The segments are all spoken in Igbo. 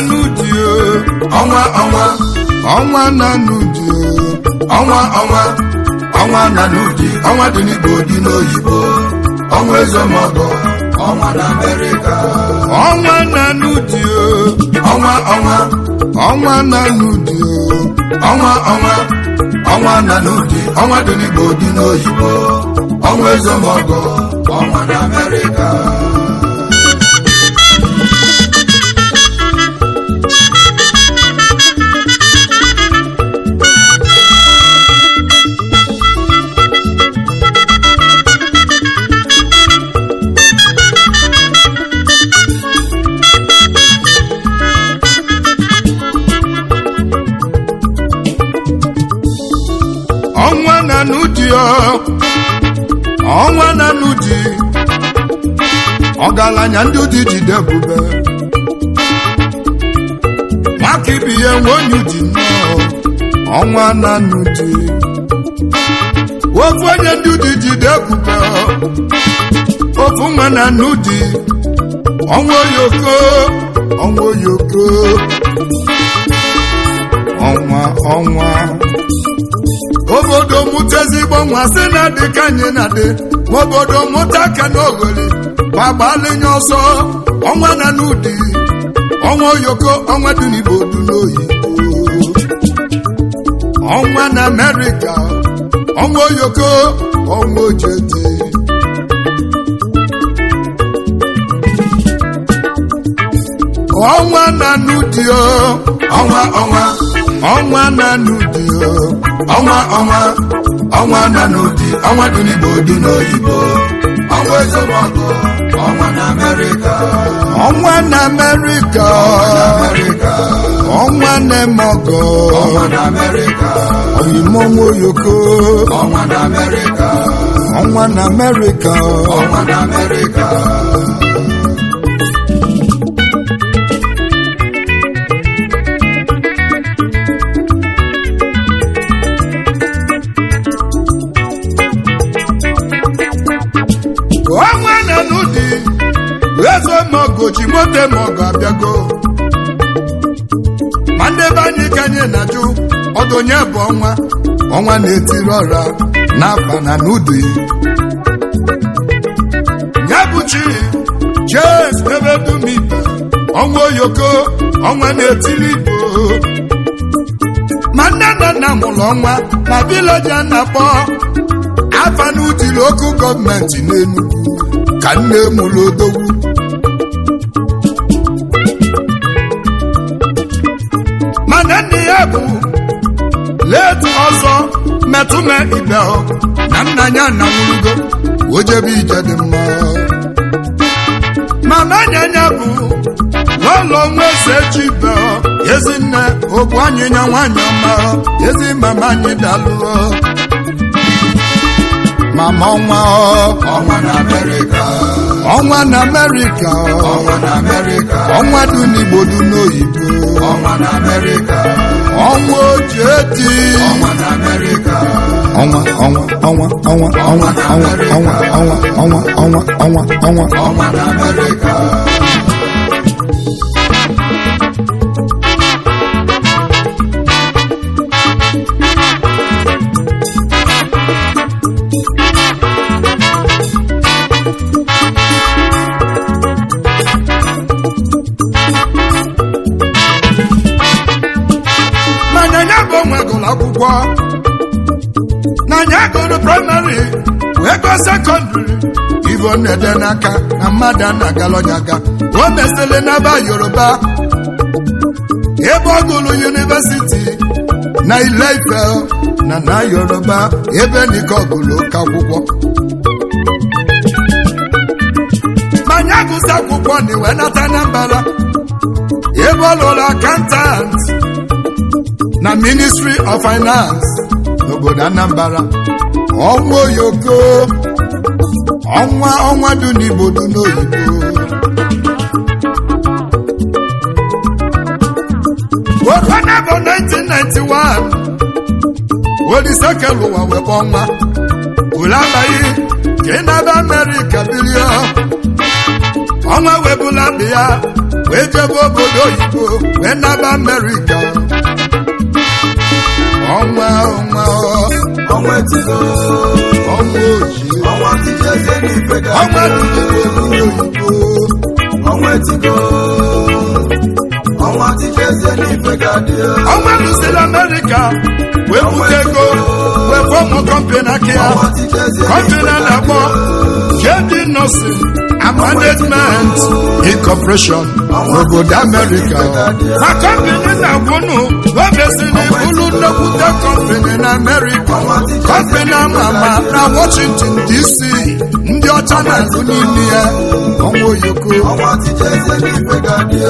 n'ụdị o ọnwa ọnwa ọnwa na n'ụdị o ọnwa ọnwa ọnwa na n'ụdị ọnwa dị n'igbo dị n'oyibo ọnwa ezemọgọ ọnwa na amerịka ọnwa na n'ụdị o ọnwa ọnwa ọnwa na n'ụdị o ọnwa ọnwa ọnwa na n'ụdị ọnwa dị n'igbo dị n'oyibo ọnwa ezemọgọ ọnwa na amerịka ọnwa na n'ụdị o ọnwa na n'ụdị ọgaranya ndị ụdị jide ebube nwaka ibi ya nwe onye ụdị nnọọ ọnwa na n'ụdị ofu onye ndị ụdị jide ebube ofu nwa na n'ụdị ọnwa oyoko ọnwa oyoko ọnwa ọnwa obodo mụta ezigbo nwa sị na dị ka anyị na-adị ma obodo mụta aka n'oghori ma gbalinye ọsọ ọnwa na n'ụdị ọnwa oyoko ọnwa dị n'igbo dị n'oyibo ọnwa na amerịka ọnwa oyoko ọnwa ojedi ọnwa na n'ụdị o ọnwa ọnwa ọnwa na n'ụdị o ọnwa ọnwa ọnwa na n'ụdị ọnwa dị n'igbo dị n'oyibo ọnwa ezemọgọ ọnwa na amerịka ọnwa na amerịka amerịka ọnwa na-eme ọgọ ọnwa na amerịka oyimọnwa oyoko ọnwa na amerịka ọnwa na amerịka ọnwa na amerịka ọnwa na n'ụdị eze mogochi mote mogo abịago ma ndị be anyị ka anyị na-ajụ ọdụnye bụ ọnwa ọnwa na-etiri ọra n'afa na n'ụdị ya bụ chi jes ebe dum ibe ọnwa oyoko ọnwa na-etiri igbo ma nne na nna mụrụ ọnwa na vileji a na-akpọ afa n'ụdị lokal gọọmenti n'Enugu ka nne mụrụ odogwu mana nne ya bụ letu ọzọ metụme ibe na nna ya na nwurugo ojebe ije dị mma mama nyanya bụ n'ụlọ nwa eze chibe ezinne ogbu anyịnya nwanyị ọma ezi mama anyị dalụọ mama ọnwa ọ, ọnwa na amerịka ọnwa na amerịka ọ, ọnwa na amerịka ọnwa dị n'igbo dị n'oyibo ọnwa na amerịka ọnwa ojedi ọnwa na amerịka ọnwa ọnwa ọnwa ọnwa ọnwa ọnwa ọnwa ọnwa ọnwa ọnwa ọnwa ọnwa ọnwa na amerịka mana ya bụ onwe gụrụ akwụkwọ na ya gụrụ praịmarị wee gụọ sekọndịrị ivo na-ede n'aka na mmadụ a na-agala onye aga o mesịrị n'aba yoruba ebe ọ gụrụ yunivesiti na ile ife na na yoruba ebe nike ọ gụrụ oke akwụkwọ ma ya gụsị akwụkwọ na iwe nata Anambra ebe ọ lụrụ akantant na ministry of finance n'obodo anambra ọnwa oyoko ọnwa ọnwa dị n'igbo dị n'oyibo okona bụ 1991 olisekelu ụwa webe ọnwa ule abaghị ka ị na-aba amerịka bilie ọnwa webula mbe ya wee jebe obodo oyibo wee naba amerịka ọnwa ọnwa ọnwa etigo ọnwa ojii ọnwa tije eze n'ife ga ọnwa dịdịrị obodo oyibo ọnwa etigo ọnwa tije eze n'ife ga dị ọnwa lụsịrị amerịka wee bute ego wee fọmụ kọmpani aka ya ọnwa tije eze kọmpani a na-akpọ JD Nursing and Management Incorporation n'obodo Amerịka ma kọmpani na-agwụnụ webesịrị bụrụ nnekwute kọmpani na Amerịka kọmpani ama ama na Washington DC ndị ọcha na-agụ n'ime ya ọnwa oyoko ọnwa tije eze n'ife ga dị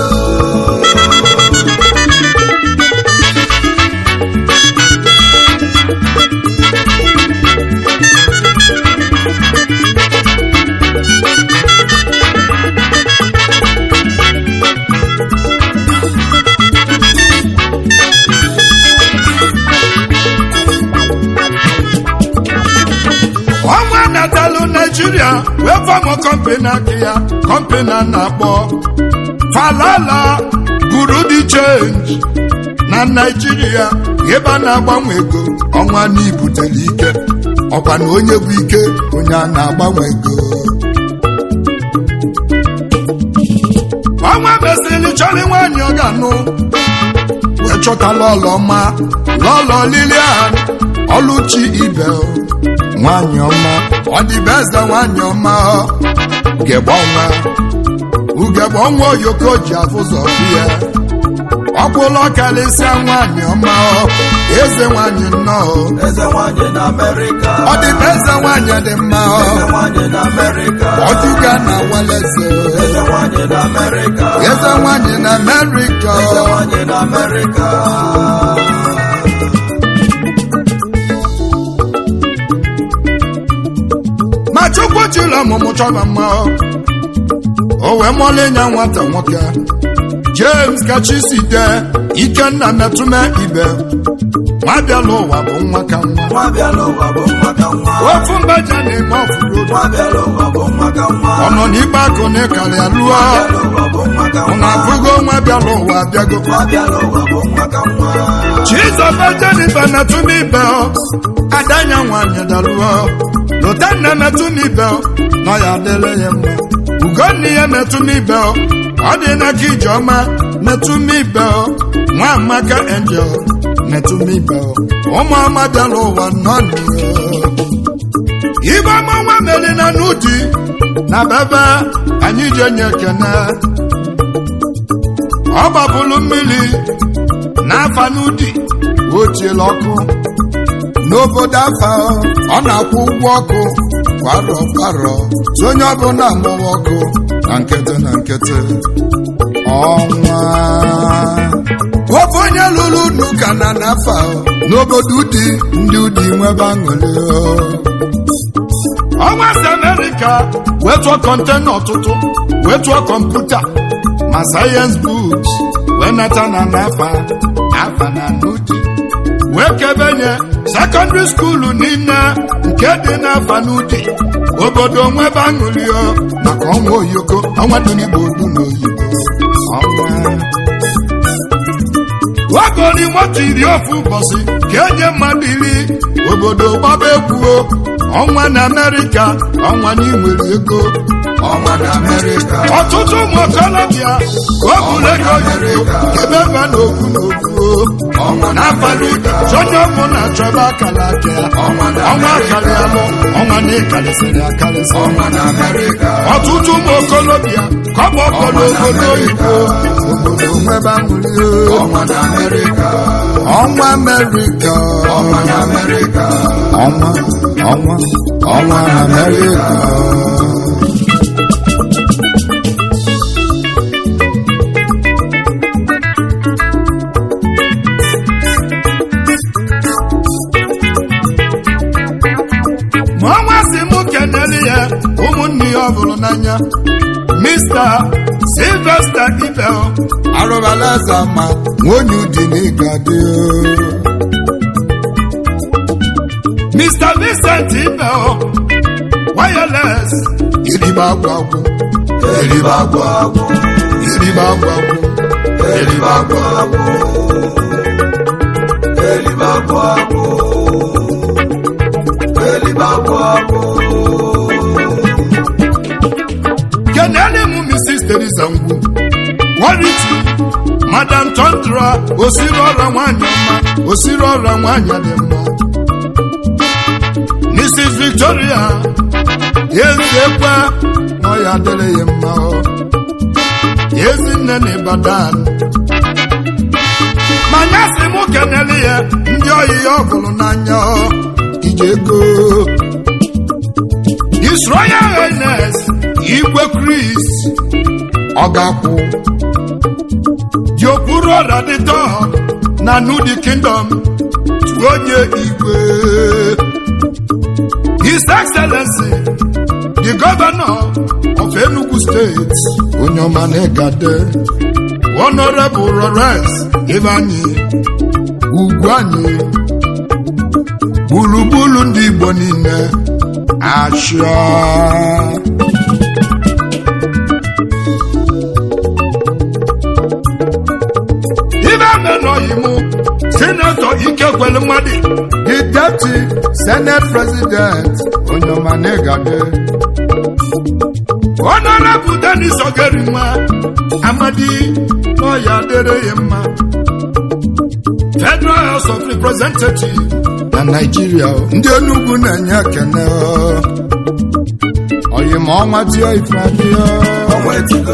ọnwa natalụ naijiria wee fọmụ kọmpani aka ya kọmpani a na-akpọ falala buru dị chenji na naijiria ebe a na-agbanwe ego ọnwa n'ibutere ike ọkwa na onye bụ ike onye a na-agbanwe ego ọnwa mesịrị chọrọ nwaanyị ọ ga-anụ wee chọta lọlọ ma lọlọ lilian ọlụchi ibel nwanyị ọma ọ dị be eze nwanyị ọma ugegbe ọnwa ugegbe ọnwa oyoko ji afụzọ ya ọkwụlọ karịsịa nwanyị ọma eze nwanyị nnọọ eze nwanyị na amerịka ọ dị be eze nwanyị dị mma eze nwanyị na amerịka ọdụga na waleze eze nwanyị na amerịka eze nwanyị na amerịka eze nwanyị na amerịka ma chukwu chiri ọmụmụ chọba mma o wee mọlị nya nwata nwoke james kachisi de ikenna metụme ibe nwa bịala ụwa bụ nwa ka nwa nwa bịala ụwa bụ nwa ka nwa ofu mbaja na-eme ọfụrụ nwa bịala ụwa bụ nwa ka nwa ọ nọ n'ikpe akụ na ịkarịa lụọ bịala ụwa bụ nwa ka ọ nwa na-abụgo nwa bịala ụwa abịago nwa bịala ụwa bụ nwa ka nwa chizọba jenife metụme ibe adanya nwanyị dalụọ lotanna metụme ibe nọ ya adịla ya mma ugonna ya metụme ibe ọ dị n'aka ijeọma metụme ibe nwa amaka angel metụme ibe ụmụ ọma bịala ụwa nọ ibe ọma nwa meri na n'ụdị na bebe anyị ji enye ekene ọ gbapụrụ mmiri n'afa n'ụdị o tiela ọkụ n'obodo afa ọ na-akwụ ụgwọ ọkụ kwarọ kwarọ so onye ọbụla mụwa ọkụ na nkịtị na nkịtị ọnwa ofe onye lụrụ n'ụka na n'afa n'obodo ụdị ndị ụdị nwebe aṅụrị ọnwa si amerịka wee tụọ kọntena ọtụtụ wee tụọ kọmputa ma sayensị buks wee nata na n'afa afa na n'ụdị wee kebenye sekọndịrị skuulu niile nke dị n'afa n'ụdị obodo nwebe aṅụrịọ maka ọnwa oyoko ọnwa dị n'igbo odu n'oyibo ọnwa wagori moto iri ofu ụbọchị ka enye mmadụ iri obodo gbaba egwuo ọnwa na amerịka ọnwa n'inwere ego ọnwa na amerịka ọtụtụ ụmụ okorobịa ka o buru ego oyibo ebe ba n'okwu n'okwu ọnwa na n'abalị onye ọbụla chọba akara aka ya ọnwa na ọnwa akarịalụ ọnwa na ịkarịsịrị akarịsị ọnwa na amerịka ọtụtụ ụmụ okorobịa ka ọ bụ ọkpọrọ obodo oyibo obodo nwebe aṅụrị ọnwa na amerịka ọnwa amerịka ọnwa na amerịka ọnwa ọnwa ọnwa amerịka ma ọnwa si mụ kenere ya ụmụnne ya ọ bụrụ n'anya Mr. Sylvester Ibel arụbala eze ma nwonye ụdị n'ịga dị Mr. Vincent Ibel wireless iribe agwụ agwụ eribe agwụ agwụ eribe agwụ agwụ eribe agwụ agwụ eribe agwụ agwụ eribe agwụ agwụ kenele m mrs teresa ngwu wariti madam tondra osiri ọra nwanyị ọma osiri ọra nwanyị dị mma mrs victoria eziekwe nọ ya adịrịghị mma ọ. ezinne na ibadan manya si mụ kenele ya ndị oyi ya ọ hụrụ n'anya ọ. ije ego His Royal Highness Igwe Chris Ọgakwụ dị okpuru ọra dị tọọ na Nudi Kingdom tu onye Igwe His Excellency the Governor of Enugu State onye ọma na-egade Honorable Lawrence Ivanyi ugwu anyị gburugburu ndị Igbo niile Asha. Ibe amenọghị mụ sinetọ Ikekwelu Mmadụ the deputy senate president Onyoma Negade Honorable Dennis Ogerinwa Amadi n'ọya adịrịghị mma Federal House of Representatives na Nigeria ndị Enugu na-enye ekene oyi ma ọnwa tie ife adịọ ọnwa etigo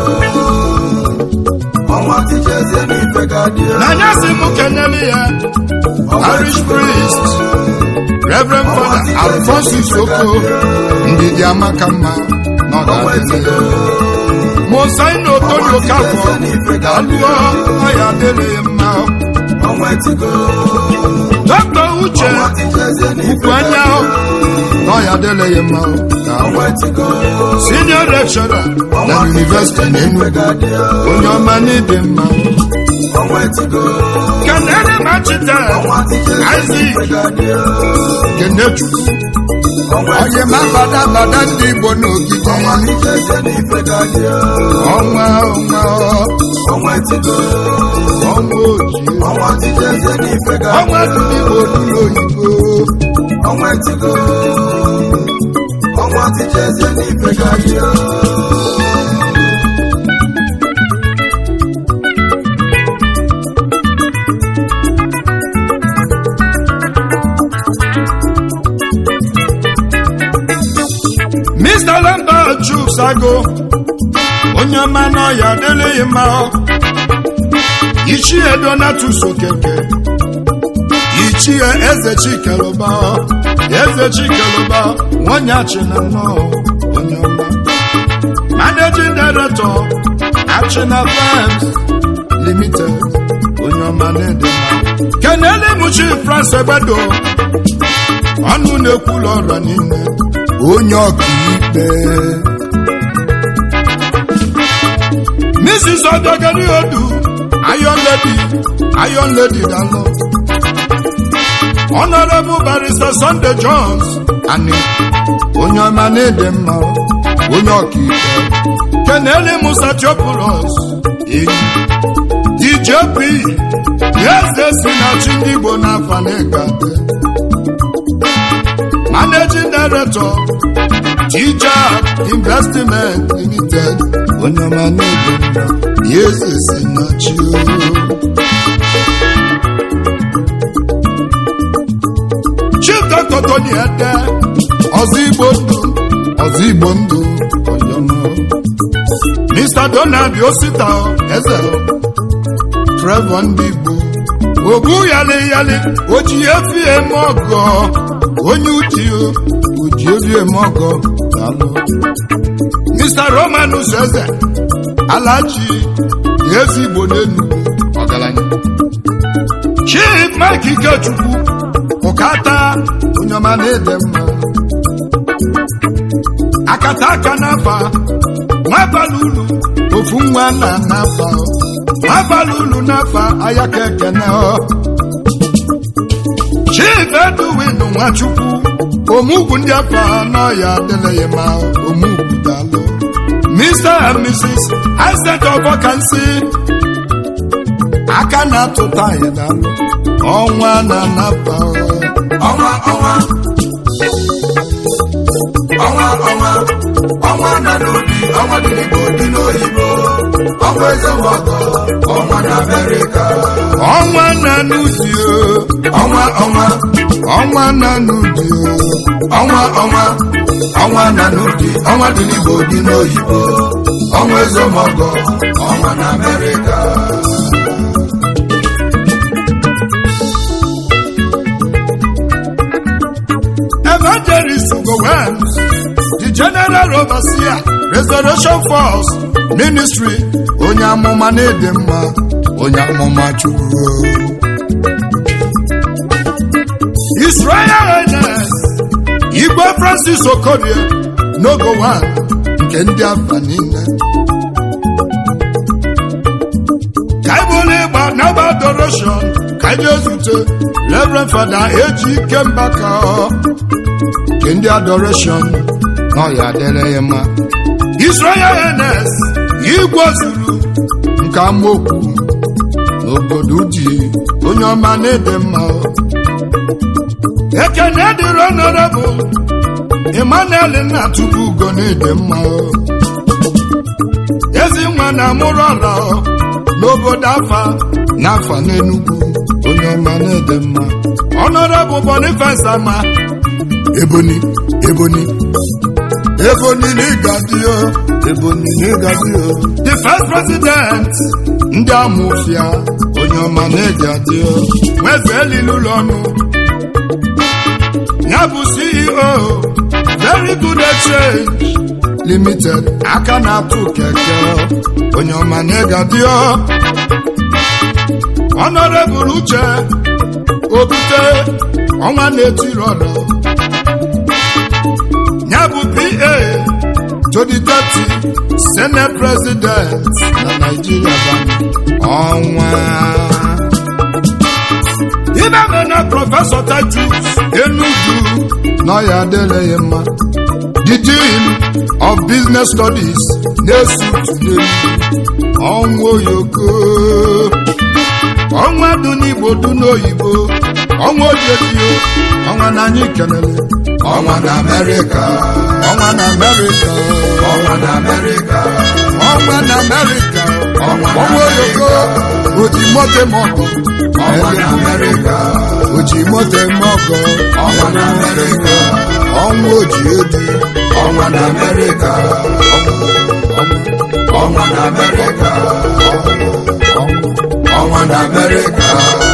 ọnwa tijezie n'ife ga-adị n'anya si m kenele ya parish priest Reverend Father Alphonsus Oko ndidi amaka mma na ọgadịle Mosaino Tony Okafọ alụọ ọya adịrịghị mma ọnwa etigo Dr. Uche ọnwa tijezie n'ife ukwu anya na ọya adịrịghị mma ka ọnwa etigo senior lecturer na University n'ife n'Enugu ga-adị onye ọma n'ịdị mma ọnwa etigo kenere machite ọnwa tijezie Isaac n'ife ga-adị kenechukwu ọnwa onye ma bada bada ndị Igbo n'ogige ọnwa tijezie n'ife ga-adị ọnwa ọnwa ọnwa etigo ọnwa ojii ọnwa tijezie n'ife ọnwa ga-adị dị n'Igbo dụrụ oyibo ọnwa etigo ọnwa tijezie n'ife ga-adị Mr. Lambert Chusago onye ọma n'ọya adịrịghị mma ichie Donatus Okeke ichie eze Chikeluba eze Chikeluba nwanyị achịna nnọọ onye ọma managing director achịna Farms Limited onye ọma na-ede mma kenele mụchi France Egbedo ọnụ na-ekwulu ọra niile onye ọkaikpe Mrs. Odogari Odu Iron Lady Iron Lady Dalo Honorable Barrister Sunday Jones ani onye ọma na-ede mma onye ọkaikpe Kenele Musa Theophilus enyi DJP eze si na chi ndị Igbo n'afa na-egade Managing Director Teacher Investment Limited onye ọma na-ede mma ya eze si na chi Chief Dr. Tony Ede ọzọ Igbo ndụ ọzọ Igbo ndụ onye ọma Mr. Donald Osita eze Trevor ndị Igbo ogbu yali yali oji efi eme ọgọ onye uji oji efi eme ọgọ daalụ Mr. Romanus eze alaji ezi Igbo n'enu ọgaranya Chief Mike Ikechukwu ụkata onye ọma na-ede mma akata aka n'afa nwabalị ulu ofu nwa na n'afa nwabalị ulu n'afa ayaka ekene ọ Chief Edwin Nwachukwu omugwu ndị afa n'ọya adịleghị ma omugwu dalụ Mr. and Mrs. Isaac Ọbọkansị aka na-atụta anyị n'alụ ọnwa na-anaba ọnwa ọnwa ọnwa ọnwa ọnwa na n'obi ọnwa dị n'igbo dị n'oyibo ọnwa ezemọgọ ọnwa na amerịka ọnwa na-anụdio ọnwa ọnwa ọnwa na-anụdio ọnwa ọnwa ọnwa na n'obi ọnwa dị n'igbo dị n'oyibo ọnwa ezemọgọ ọnwa na amerịka Evangelist Gowens, the General Overseer, Restoration Force Ministry, onye amụma na-ede mma, onye amụma Chukwu. Israel Highness, Igwe Francis Okorie, Nogo One, nke ndị afa niile. Ka anyị bụrụ ịgba n'aba adoration, ka anyị ezute Reverend Fada eji ike mbaka ọ. nke ndị adoration na ọya adịrị ya mma Israel Highness igwe zuru nke amaokwu n'obodo ji onye ọma na-ede mma ekene dịrị honorable Emmanuel Nnachukwu ugo na-ede mma ezi nwa na amụrụ ọla n'obodo afa n'afa n'Enugu onye ọma na-ede mma honorable Boniface ama eboni eboni eboni n'ịgadio eboni n'ịgadio the first president ndị amụfia onye ọma na-egadio nweze elili ụlọ ọnụ ya bụ ceo very good exchange limited aka na-atụ keke onye ọma na-egadio honorable uche obute ọnwa na-etiri ọdọ ya bụ pa to the deputy senate president na naijiria ọnwa ibe me na prọfesọ tajus enugu na ya adịrị ya mma the dean of business studies na-esu tụnyere ọnwa oyoko ọnwa dị n'igbo dị n'oyibo ọnwa ojedio ọnwa na anyị kelele ọnwa na amerịka ọnwa na amerịka ọnwa na amerịka ọnwa na amerịka Ọnwa na ọnwa oyoko oji mote mọgọ ọnwa na amerịka oji mote mọgọ ọnwa na amerịka ọnwa oji edu ọnwa na amerịka ọnwa na amerịka ọnwa na amerịka